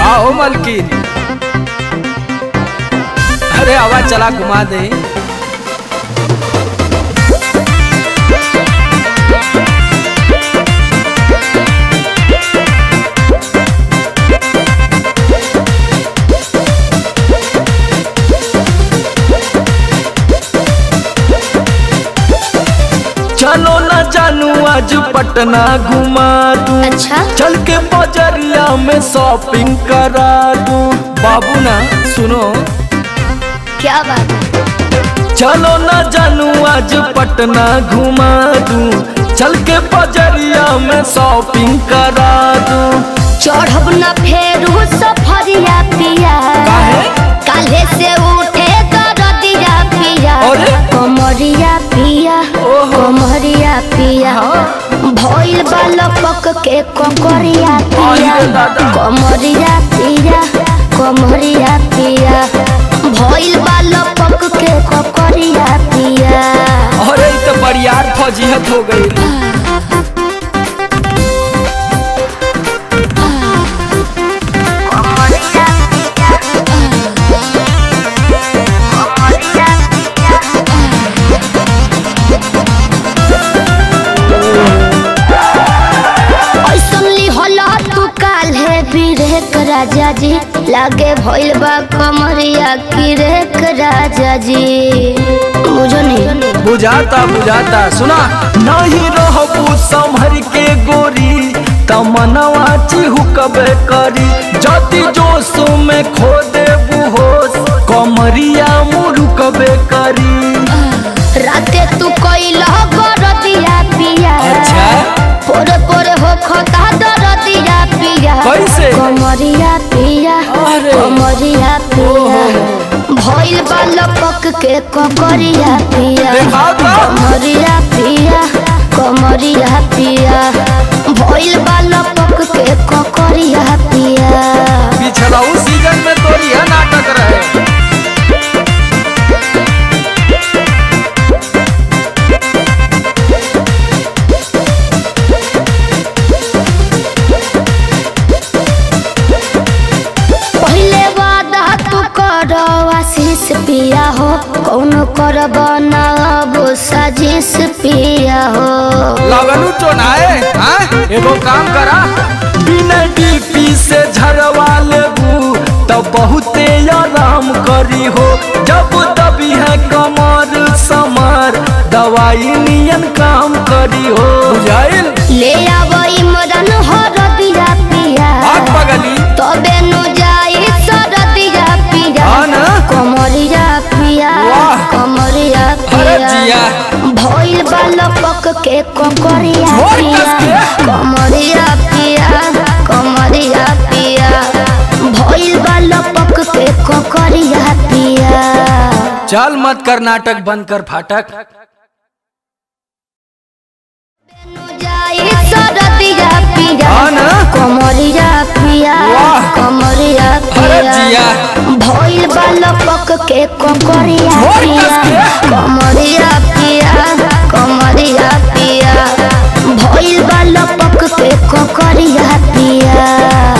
हाँ हो मलकिन अरे आवाज चला घुमा दे चलो ना जानू आज पटना घुमा दूं अच्छा चल के बजरिया में शॉपिंग करा दूं बाबू ना सुनो क्या बात है चलो ना जानू आज पटना घुमा दूं चल के बजरिया में शॉपिंग करा दूं चढ़ब न फेरू सफरिया पिया काहे? काले से उठे दरदिया पिया अरे? कमरिया पिया ओहो। कमरिया पिया भइल बालपक के ककरिया पिया अरे दादा। कमरिया पिया कमरिया पिया भइल बालपक के ककरिया पिया अरे इ तो बरियार फजीहत हो गई ऐसन लिहला तू काल्हे बिरेक राजा जी लागे भइल बा कमरिया किरेक राजा जी बुझो नहीं बुझाता बुझाता सुना नहीं रहबू संभर के गोरी तमनवा चिहुकबे करी जति जोश में खो देबू होश कमरिया मुरुकबे करी राते तू कइला गरदिया पिया अच्छा। पोरे पोरे हो खता दरदिया पिया कैसे? कमरिया पिया अरे। कमरिया पिया भइल बा लपक के ककरिया पिया देखा तो। कमरिया पिया कमरिया पिया भइल बा लपक के ककरिया पिया पिछला उस सीजन में तो यह नाटक रहे पहिले वादा तू कर आशीष पिया हो कौन कर बनाब साजिश पिया हो लगनू चोनाए हाँ? एगो काम करा बिना डीपी से झरवा लेबू तो बहुते आराम करी हो जब दबी है कमर समर दवाई नियन काम करी हो बुझाइल ले आब इमरन हरदिया पिया आग बगली तबे नु जाई सरदिया पिया हाँ ना? कमरिया पिया वाह। कमरिया अरे पिया जिया। भइल बालपक के ककरिया जोर पिया कस के। कमरिया पिया कमरिया पिया भइल बालपक के ककरिया पिया चल मत कर नाटक बंद कर फाटक जाई सरदिया पिया हाँ ना? कमरिया पिया वाह। कमरिया अरे पिया जिया। भइल बालपक के ककरिया जोर पिया कस के। कमरिया पिया कमरिया पिया भइल बालपक के ककरिया पिया